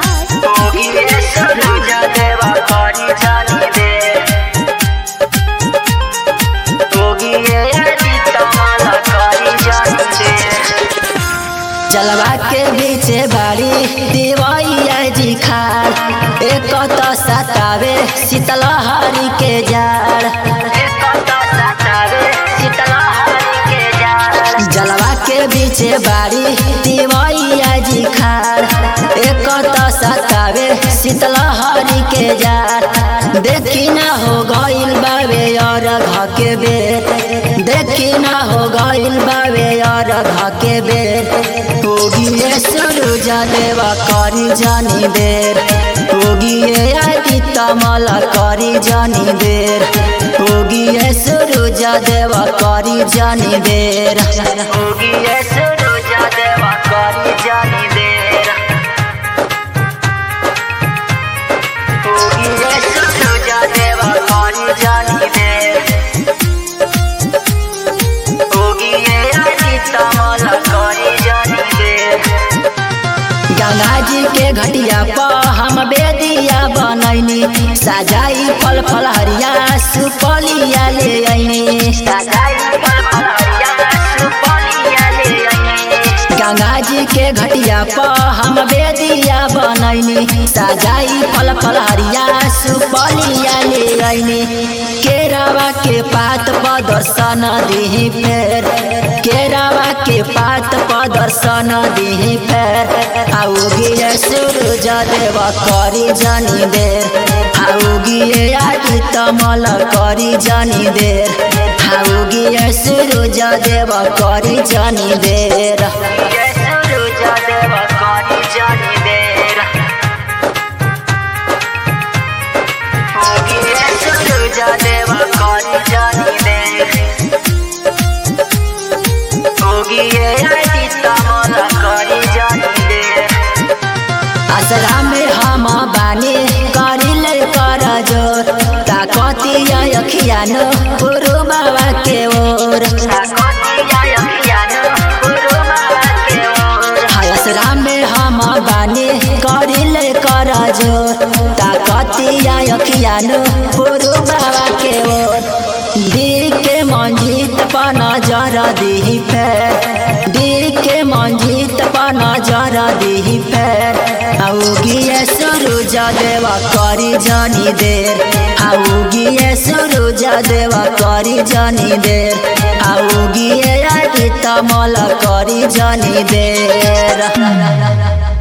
होगी सूरज देवा करी जानी दे होगी तमाला करी जानी दे जलवा के बीचे बाड़ी दिवैया जी खाड़ एक तो सतावे शीतलहरी के जाड़ जलवा के बीचे बाड़ी दिवैया जी खाड़ एक तो सतावे शीतलहरी के जाड़ देखी ना हो गइल बावे और के बेर देखी ना हो गइल बावे और के बेर होगी सूरज देवा करी जानी देर होगी आदि तमल करी जानी देर होगी सूरज देवा करी जानी देर होगी सूरज देवा करी जानी देर होगी सूरज देवा करी जानी देर होगी आदि तमल करी जानी देर गंगा जी के घटिया पर हम बेदिया बनैनी सजाई फल फल हरिया सुपलिया ले ऐनी गंगा जी के घटिया पर हम बेदिया बनैनी सजाई फल फल हरिया सुपलिया ले ऐनी केरावा के पात पर दर्शन दिही फेर केरावा के पात पर दर्शन दिही फेर आओगी सूरज देव करी जानी देर आओगी आदि तमल करी जानी देर आओगी सूरज देव करी जानी देर देवा करी जानी देर होगी आदि तमल करी जानी देर असरा में हम बानी करिले कर जोर ताकतिया अखियानो गुरु बाबा के ओर असरा में हम बानी करिले कर जोर ताकतिया अखियानो गुरु बाबा के ओर दी के मंजित पर नजर दी फेर दी के मंजित पर नजर दी फेर आओगी सूरज देवा करी जानी देर आओगी सूरज देवा करी जानी देर आओगी आदि तमल करी जानी देर